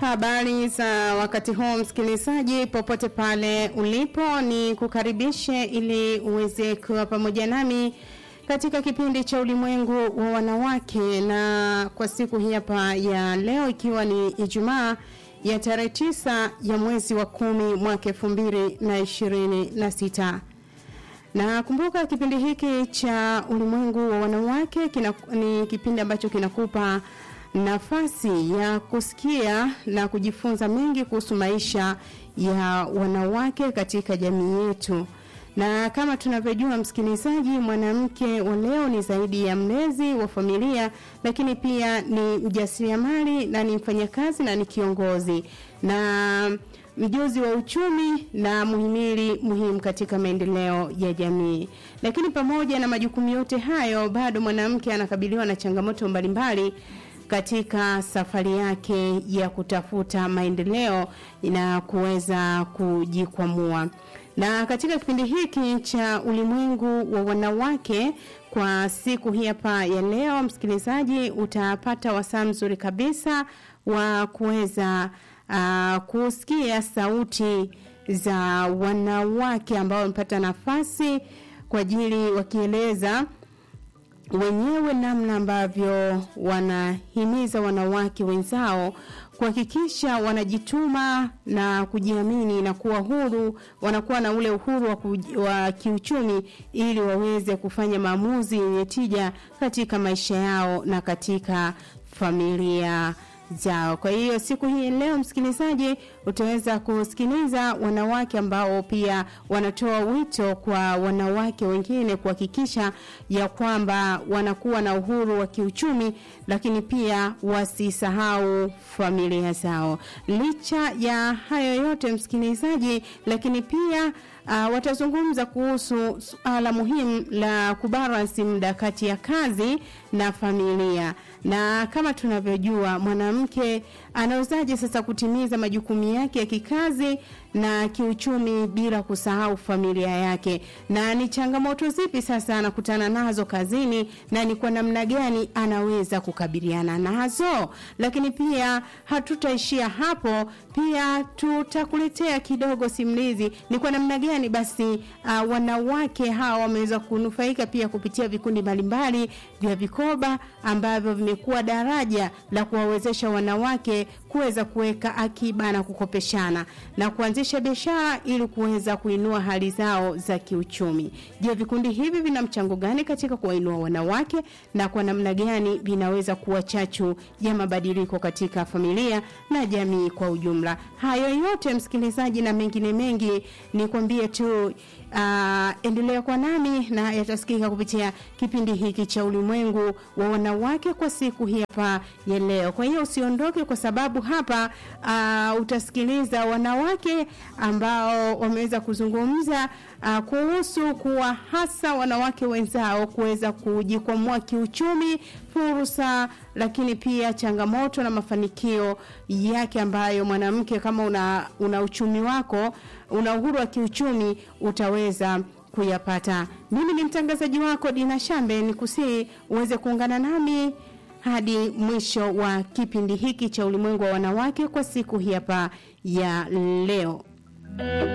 Habari za wakati huu msikilizaji, popote pale ulipo, ni kukaribishe ili uweze kuwa pamoja nami katika kipindi cha ulimwengu wa wanawake, na kwa siku hii hapa ya leo, ikiwa ni Ijumaa ya tarehe tisa ya mwezi wa kumi mwaka elfu mbili na ishirini na sita na kumbuka kipindi hiki cha ulimwengu wa wanawake kina, ni kipindi ambacho kinakupa nafasi ya kusikia na kujifunza mengi kuhusu maisha ya wanawake katika jamii yetu. Na kama tunavyojua msikilizaji, mwanamke wa leo ni zaidi ya mlezi wa familia, lakini pia ni mjasiriamali na ni mfanyakazi na ni kiongozi na mjuzi wa uchumi na muhimili muhimu katika maendeleo ya jamii. Lakini pamoja na majukumu yote hayo, bado mwanamke anakabiliwa na changamoto mbalimbali katika safari yake ya kutafuta maendeleo na kuweza kujikwamua. Na katika kipindi hiki cha ulimwengu wa wanawake kwa siku hii hapa ya leo, msikilizaji, utapata wasaa mzuri kabisa wa kuweza uh, kusikia sauti za wanawake ambao wamepata nafasi kwa ajili wakieleza wenyewe namna ambavyo wanahimiza wanawake wenzao kuhakikisha wanajituma na kujiamini na kuwa huru, wanakuwa na ule uhuru wa, kuj, wa kiuchumi ili waweze kufanya maamuzi yenye tija katika maisha yao na katika familia zao. Kwa hiyo siku hii leo, msikilizaji, utaweza kusikiliza wanawake ambao pia wanatoa wito kwa wanawake wengine kuhakikisha ya kwamba wanakuwa na uhuru wa kiuchumi, lakini pia wasisahau familia zao. Licha ya hayo yote, msikilizaji, lakini pia Uh, watazungumza kuhusu suala muhimu la kubalansi muda kati ya kazi na familia, na kama tunavyojua mwanamke anawezaje sasa kutimiza majukumu yake ya kikazi na kiuchumi bila kusahau familia yake, na ni changamoto zipi sasa anakutana nazo kazini na ni kwa namna gani anaweza kukabiliana nazo. Lakini pia hatutaishia hapo, pia tutakuletea kidogo simulizi ni kwa namna gani basi uh, wanawake hawa wameweza kunufaika pia kupitia vikundi mbalimbali vya vikoba ambavyo vimekuwa daraja la kuwawezesha wanawake kuweza kuweka akiba na kukopeshana na kuanzisha biashara ili kuweza kuinua hali zao za kiuchumi. Je, vikundi hivi vina mchango gani katika kuwainua wanawake na kwa namna gani vinaweza kuwa chachu ya mabadiliko katika familia na jamii kwa ujumla? Hayo yote msikilizaji, na mengine mengi ni kwambie tu uh, endelea kwa nami na yatasikika kupitia kipindi hiki cha ulimwengu wa wanawake kwa siku hii hapa ya leo. Kwa hiyo usiondoke, kwa sababu hapa uh, utasikiliza wanawake ambao wameweza kuzungumza uh, kuhusu kuwa hasa wanawake wenzao kuweza kujikwamua kiuchumi, fursa, lakini pia changamoto na mafanikio yake ambayo mwanamke kama una, una uchumi wako una uhuru wa kiuchumi utaweza kuyapata. Mimi ni mtangazaji wako Dina Shambe, ni kusii uweze kuungana nami hadi mwisho wa kipindi hiki cha ulimwengu wa wanawake kwa siku hii hapa ya leo.